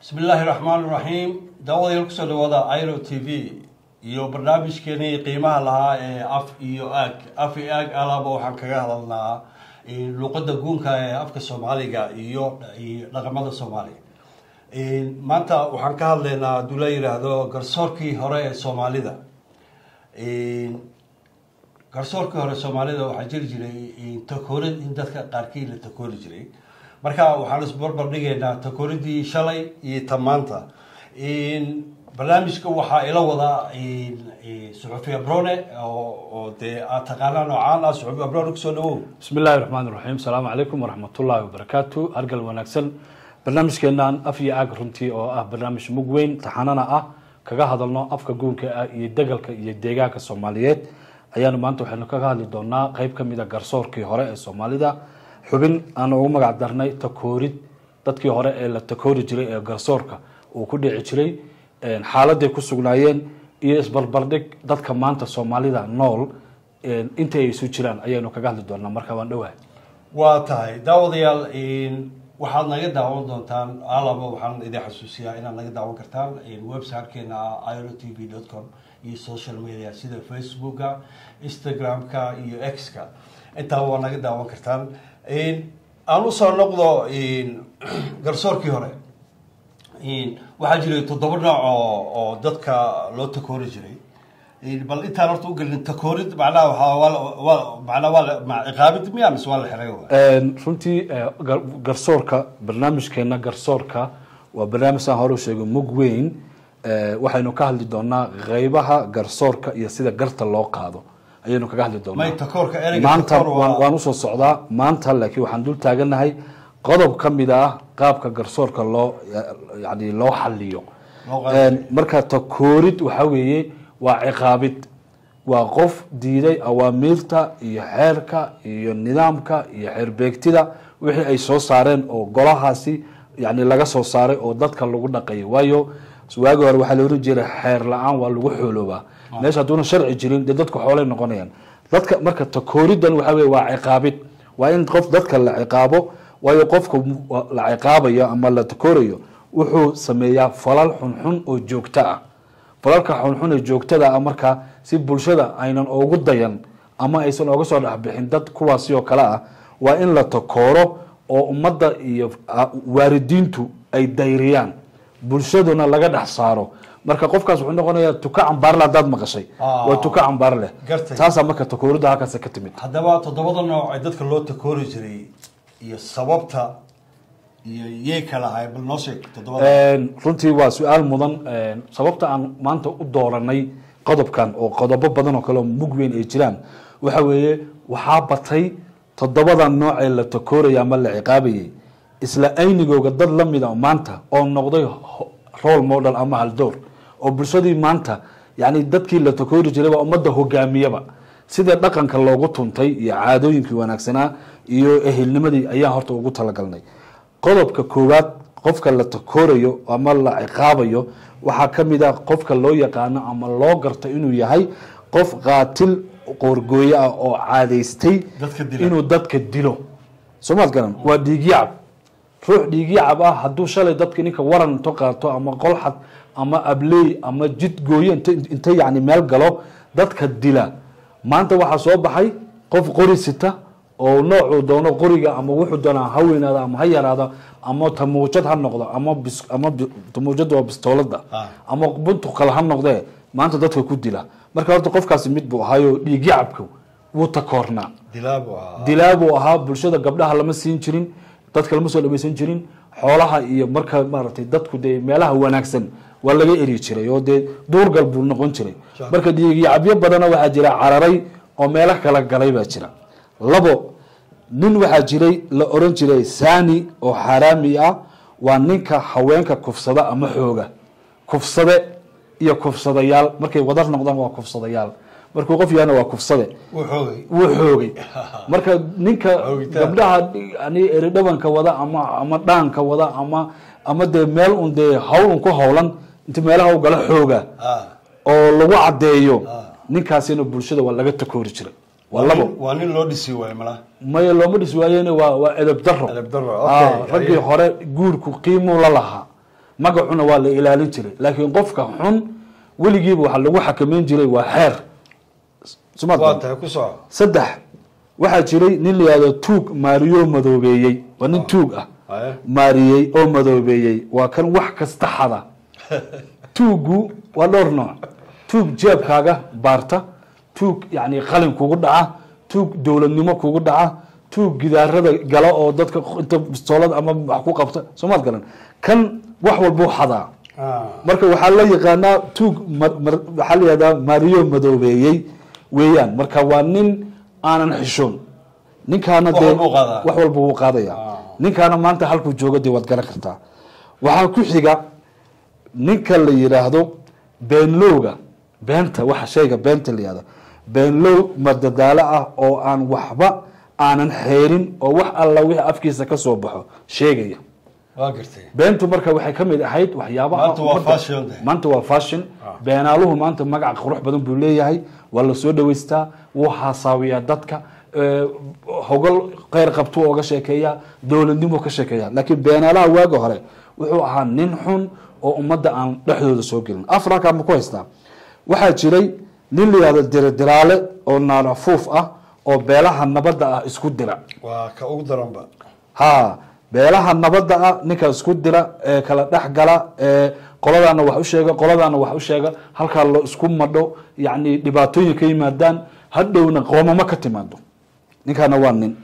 bismi illaahi raxmaan raxiim daawadayaal kusoo dhawaada iro t v iyo barnaamijkeenii qiimaha lahaa ee af iyo aag af iyo aag alaaba waxaan kaga hadalnaa luuqada guunka ee afka soomaaliga iyo dhaqamada soomaaliga maanta waxaan ka hadlaynaa hadduu la yidhaahdo garsoorkii hore ee soomaalida garsoorkii hore soomaalida waxaa jiri jiray takoorid in dadka qaarkii la takoori jiray marka waxaan isbarbar dhigaynaa takooridii shalay iyo ta maanta barnaamijka waxaa ila wadaa suxufi abrone oo dee aad taqaanaa noocaan ah suxufi abrone kusoo dhawow bismi illaahi raxmaan iraxiim asalaamu calaykum waraxmatullaahi wabarakaatu hargal wanaagsan barnaamijkeenan af iyo aag runtii oo ah barnaamij mug weyn taxanana ah kaga hadalno afka guunka ah iyo degalka iyo deegaanka soomaaliyeed ayaanu maanta waxaynu kaga hadli doonaa qeyb ka mid a garsoorkii hore ee soomaalida xubin aan ugu magac darnay takoorid dadkii hore ee la takoori jiray ee garsoorka uu ku dhici jiray xaaladay ku sugnaayeen iyo isbarbardhig dadka maanta soomaalida nool inta ay isu jiraan ayaynu kaga hadli doonaa marka waan dhowahay waa tahay daawadayaal waxaad naga daawan doontaan alaba waxaan idin xasuusiyaa inaad naga daawan kartaan websitekeena iro t v dot com iyo social media sida facebooka instagram-ka iyo x-ka intaaba waa naga daawan kartaan aan usoo noqdo garsoorkii hore waxaa jiray toddoba nooc oo oo dadka loo takoori jiray bal intaan horta ugelin takoorid macnaha waa manaa waa ciqaabid miya mise waa la xiray runtii garsoorka barnaamijkeena garsoorka waa barnaamij saan hore u sheegay mug weyn waxaynu ka hadli doonaa qeybaha garsoorka iyo sida garta loo qaado ayaynu kaga hadli doonaa may takoorka ereyga maanta takoor waa- waan usoo socdaa maanta laakiin waxaan dul taaganahay qodob ka mid ah qaabka garsoorka loo yani loo xaliyo Loo qaado. marka takoorid waxaa weeye waa ciqaabid waa qof diiday awaamiirta iyo xeerka iyo nidaamka iyo xeerbeegtida wixii ay soo saareen oo golahaasi yani laga soo saaray oo dadka lagu dhaqayo waayo waagi hore waxaa la oran jiray xeer la-aan waa lagu xooloobaa meesha hadduuna sharci jirin dee dadku xoolay noqonayaan dadka marka takooridan waxaa weye waa ciqaabid waa in qof dadka la ciqaabo waayo qofka la ciqaabayo ama la takoorayo wuxuu sameeyaa falal xunxun oo joogto ah falalka xunxun ee joogtada ah markaa si bulshada aynan ugu dayan ama aysan oga soo dhexbixin dad kuwaasi oo kale ah waa in la takooro oo ummadda iyo waaridiintu ay dayriyaan bulshaduna laga dhex saaro marka qofkaas wuxuu noqonayaa tuka cambaarle haddaad maqashay Ah. waa tuka cambaarleh Gartay. taasaa marka takoorida halkaas ka timid haddaba toddobada nooc ee dadka loo takoori jiray iyo sababta iyo yey kala ahay bal noo sheeg toddobada runtii waa su-aal mudan sababta aan maanta u dooranay qodobkan oo qodobo badan oo kale oo mug weyn ay jiraan waxa weeye waxaa batay toddobada nooc ee la takooraya ama la ciqaabayay isla aynigooga dad la mida maanta oo noqday ho- role model ama haldoor oo bulshadii maanta yani dadkii la takoori jiray waa ummadda hogaamiyaba sida dhaqanka loogu tuntay iyo caadooyinkii wanaagsanaa iyo ehelnimadii ayaan horta ugu talagalnay qodobka koowaad qofka la takoorayo ama la ciqaabayo waxaa ka mid ah qofka loo yaqaano ama loo garto inuu yahay qof qaatil qoorgooyo ah oo caadaystay Dadka dila. inuu dadka dilo soomaad garan waa dhiigyacab ruux dhiigyacab ah hadduu shalay dadka ninka waran into qaato ama qolxad ama abley ama jid gooyo int inta yani meel galo dadka dila maanta waxaa soo baxay qof qori sita oo noocuu doono qoriga ama wuxuu doonaa ha weynaado ama ha yaraado ama tamuujad ha noqdo ama bis ama bi- tamuujada waa bistoolada Ah. ama buntu kale ha noqdee maanta dadka ku dila marka horta qofkaasi mid buu ahaayo dhiigyacabka wuu takoornaa dilaabu ah dilaa buu ahaa bulshada gabdhaha lama siin jirin dadka lama soo dhamaysan jirin xoolaha iyo marka maaragtay dadku dee meelaha wanaagsan waa laga eri jiray oo dee duurgal buu noqon jiray Sure. marka dhiigyacabyo badana waxaa jira cararay oo meelo kala galay baa jira labo nin waxaa jiray la oran jiray sani oo xaaraami ah waa ninka haweenka kufsada ama xooga kufsade iyo kufsadayaal markay wadar noqdaan waa kufsadayaal markuu qof yahana waa kufsade wuu xoogay wuu xoogay marka ninka Xoogitaan. gabdhaha yani eridhabanka wada ama ama dhaanka wada ama ama dee meel un dee hawl un ku howlan inta meelaha u gala xooga ah oo lagu caddeeyo Ah. ninkaasina bulshada waa laga takoori jiray waa labo waa nin loo dhisi waayo malaha maya looma dhis waayeen waa waa edeb daro Edeb darro, Ah, okay. raggii hore guurku qiimuu la lahaa magacuna waa la ilaalin jiray laakiin qofka xun weligiiba waxaa lagu xakameyn jiray waa xeer Somaad waa garan? tahay ku soco saddex waxaa jiray nin la yihahdo tuug maariyo madoobeeyey waa nin tuug ah Haye. maariyey oo madoobeeyey waa kan wax kasta xada tuuggu waa dhowr nooc tuug jeebkaaga baarta tuug yani qalin kugu dhaca tuug dowladnimo kugu dhaca tuug gidaarada gala oo dadka inta bistoolada ama wax ku qabta soomaad garan kan wax walbuu xadaa Ah. marka waxaa la yaqaanaa tuug mar- mar- waxaa la yihahdaa maariyo madoobeeyey weeyaan marka waa nin aanan xishoon ninkaana Wax dee walbuu qaadaa. wax walba wuu qaadaya Ah. ninkaana maanta halkuu joogo dee waad garan kartaa waxaa ku xiga ninka la yidhaahdo beenlowga beenta waxa shayga beenta la yihahdo beenlow madadaalo ah oo aan waxba aanan xeerin oo wax alla wixii afkiisa ka soo baxo sheegaya waa gartay beentu marka waxay ka mid ahayd waxyaabaha Maanta waa ummadda- fashion de. maanta waa fashion beenaaluhu maanta magac qurux badan buu leeyahay waa la soo dhaweystaa wuu haasaawiyaa dadka ee, hogol kheyr qabtuu oga sheekeeyaa dowladnimuu ka sheekeeyaa laakiin beenaalaha waaga hore wuxuu ahaa nin xun oo ummadda aan dhexdooda soo gelin afraka ma ku haystaa waxaa jiray nin la yihahdo diradiraale oo naalafuuf ah oo beelaha nabadda ah isku dira waa ka ugu daranba ha beelaha nabadda ah ninka isku dira ee kala dhex gala ee qoladaana wax u sheega qoladaana wax u sheega halkaa la isku madho yacni dhibaatooyin ka yimaadaan hadhowna qoomamo ka timaado ninkaana waa nin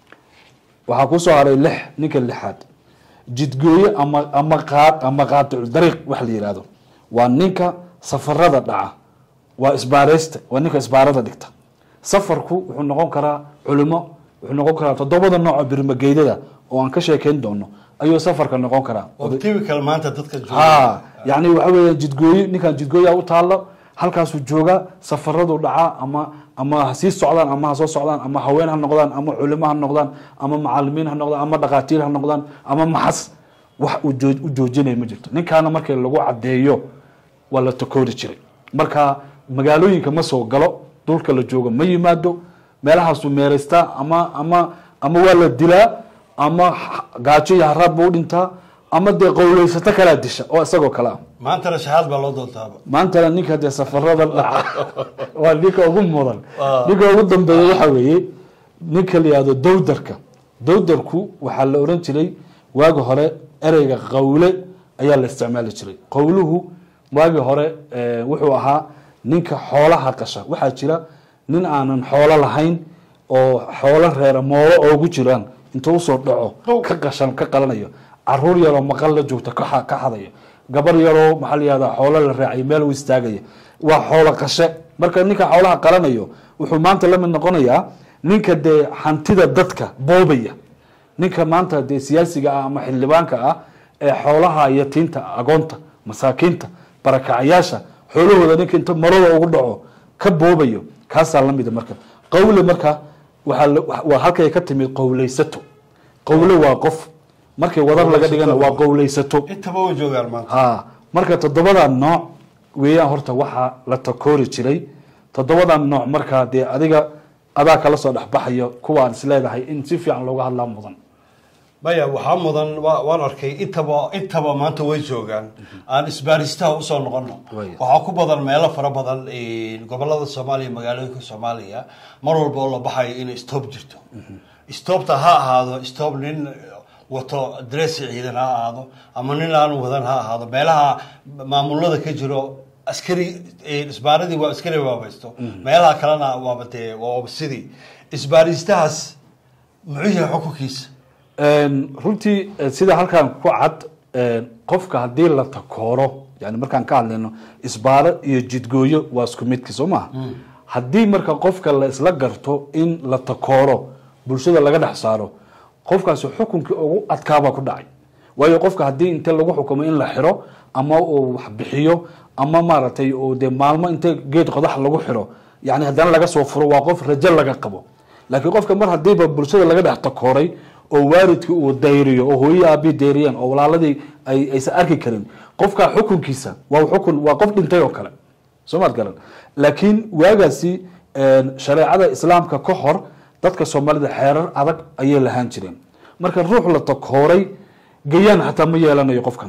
waxaa kusoo haray lix ninka lixaad jidgooye ama ama qaad ama qaaticu dariiq wax la yihahdo waa ninka safarada dhaca waa isbaareysta waa ninka isbaarada dhigta safarku wuxuu noqon karaa culimo wuxuu noqon karaa toddobada nooc oo birmageydada oo aan ka sheekeyn doono ayuu safarka noqon karaa oo typical maanta dadka jooga ha yani waxa weya jidgooye ninkan jidgooya u taalo halkaasuu jooga safaradu dhacaa ama ama ha sii socdaan ama ha soo socdaan ama haween ha noqdaan ama culimo ha noqdaan ama macalimiin ha noqdaan ama dhakhaatiir ha noqdaan ama maxas wax uu joo- u joojinaya ma jirto ninkaana markii lagu cadeeyo waa la takoori jiray marka magaalooyinka ma soo galo dhulka la joogo ma yimaado meelahaasuu meeraystaa ama ama ama waa la dilaa ama h- gaajo iyo haraad buu u dhintaa ama dee qowleysato kalaa disha oo isagoo kale ah maantana shahaad baa loo doontaaba maantana ninka dee safarada dhaca waa ninka ugu mudan Ah. ninka ugu dambeeya waxa weeye ninka la yihahdo dowdarka dowdarku waxaa la oran jiray waagi hore ereyga qawle ayaa la isticmaali jiray qowluhu waagi hore eh, wuxuu ahaa ninka xoolaha qasha waxaa jira nin aanan xoolo lahayn oo xoolo reera moolo oogu jiraan intuu usoo dhaco ka qashan ka qalanayo caruur yaroo maqal la joogta ka xa- ka xadayo gabar yaroo maxaa la yihahdaa xoolo la raacay meel u istaagaya waa xoolo qashe marka ninka xoolaha qalanayo wuxuu maanta la mid noqonayaa ninka dee hantida dadka boobaya ninka maanta dee siyaasiga ah ama xildhibaanka ah ee xoolaha yatiinta agoonta masaakiinta barakacayaasha xoolahooda ninka inta marada ugu dhaco ka boobayo kaasaa lamida marka qawle marka waxaa la- waa halkay ka timid qowleysato qowle waa qof markay wadar laga dhigana waa qowleysato intaba way joogaan maanta ha marka toddobadan nooc weeyaan horta waxaa la takoori jiray toddobadan nooc markaa dee adiga adaa kala soo dhexbaxayo kuwaan isleedahay in si fiican looga hadlaa mudan maya waxaa mudan wa- waan arkay intaba intaba maanta way joogaan aan isbaaristaha usoo noqono Waya. waxaa ku badan meelo fara badan gobolada soomaaliya magaalooyinka soomaaliya mar walba oo la baxayo inay stoob jirto stoobta ha ahaado stoob nin wato dresi ciidan ha ahaado ama nin aan wadan ha ahaado meelaha maamulada ka jiro askari isbaaradii waa askari waabaysto meelaha kalena waaba dee waaba sidii isbaaristahaas muxuu yahay xukunkiisa Een, runtii eh, sida halkan ku cad een, qofka haddii la takooro yani markaan ka hadlayno isbaaro iyo jidgooyo waa isku midki soo maha haddii marka qofka la isla garto in la takooro bulshada laga dhex saaro qofkaasi xukunkii ugu adkaabaa ku dhacay waayo qofka haddii inte lagu xukumo in la xiro ama uu wax bixiyo ama maaragtay uu dee maalmo inte geed qodax lagu xiro yani haddana laga soo furo waa qof rajo laga qabo laakiin qofka mar hadiiba bulshada laga dhex takooray oo waalidkii uu dayriyo oo hooyii aabii dayriyeen oo walaaladii ay aysan arki karin qofka xukunkiisa waa xukun waa qof dhintay oo kale soo maad garan laakiin waagaasi een, shareecada islaamka ka hor dadka soomaalida xeerar adag ayay lahaan jireen marka ruux la takooray gayaan xataa ma yeelanayo qofkani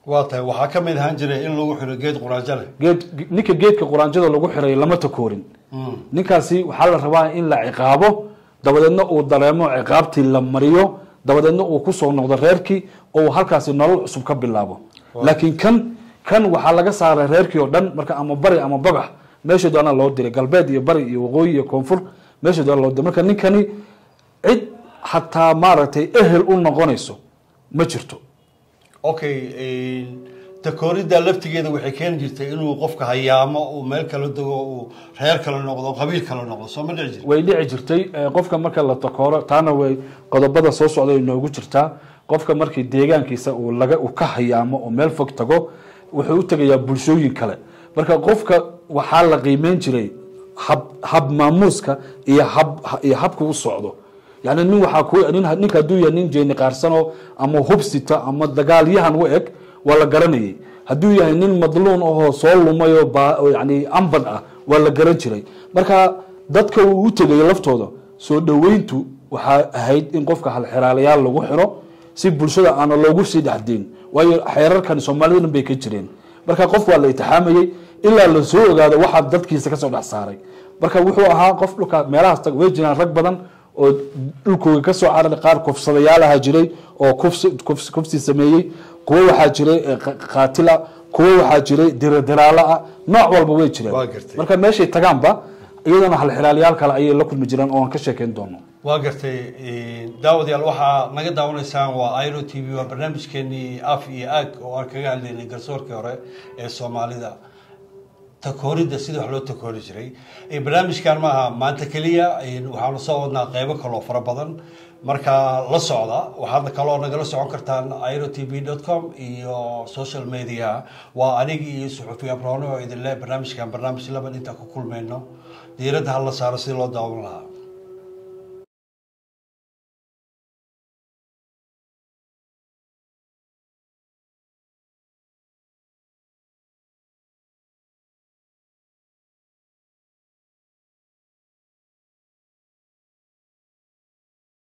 waa tahay waxaa ka mid ahaan jiray in lagu xiro geed quraanjo leh geed ninka geedka quraanjada lagu xiray lama takoorin ninkaasi waxaa la rabaa in la ciqaabo dabadeedna uu dareemo ciqaabtii la mariyo dabadeedna uu kusoo noqdo reerkii oo uu halkaasi nolol cusub ka bilaabo laakiin kan kan waxaa laga saaray reerkii oo dhan marka ama bari ama bagax meesha doona loo diray galbeed iyo bari iyo waqooyi iyo koonfur meesha doona loo diray marka ninkani cid xataa maaragtay ehel u noqonayso ma jirto okay takooridda laftigeeda waxay keeni jirtay inuu qofka hayaamo uu meel kala dego uu reer kala noqdo qabiil kala noqdo soo ma dhici jir way dhici jirtay eh, qofka marka la takooro taana way qodobada soo socda ay noogu jirtaa qofka markii deegaankiisa uu laga uu ka hayaamo oo meel fog tago wuxuu u tegayaa bulshooyin kale marka qofka waxaa la qiimeyn jiray hab hab maamuuska iyo hab iyo habka u socdo yani nin waxaa ku nin ninka hadduu yahay nin jeeni qaarsano ama hubsita ama dagaalyahan u eg waa la garanayay hadduu yahay nin madluun ahoo soo lumay oo ba oo yani ambad ah waa la garan jiray marka dadka uu u tegay laftooda soo dhoweyntu waxaa ahayd in qofka halxiraalayaal lagu xiro si bulshada aana loogu sii dhexdeyn waayo xeerarkan soomaalida dhan bay ka jireen marka qof waa la itixaamayey ilaa la soo ogaado waxaa dadkiisa kasoo dhex saaray marka wuxuu ahaa qof dhulka meelahaas tag way jiraan rag badan oo dhulkooga kasoo cararay qaar kufsadayaal ahaa jiray oo kufsi kufsi kufsi sameeyey kuwo waxaa jiray eh, qa- qaatila kuwo waxaa jiray diradiraalo ah nooc walba way jireen Waa gartay. marka meeshay tagaanba iyadana halxiraalayaal kale ayay la kulmi jireen oo aan ka sheekeyn doono waa gartay daawadayaal waxaa naga daawanaysaan waa iro t v waa barnaamijkeenii af iyo aag oo aan kaga hadlaynay garsoorkii hore ee soomaalida takooridda sida wax loo takoori jiray Eh, barnaamijkan maaha maanta keliya eh, waxaanu soo wadnaa qeybo kaloo fara badan marka la socda waxaadna kaloo nagala socon kartaan iro t v dot com iyo social media waa anigi iyo suxufiya brono oo idin leh barnaamijkan barnaamij laban intaan ku kulmayno diiradda hala saaro sidii loo daawan lahaa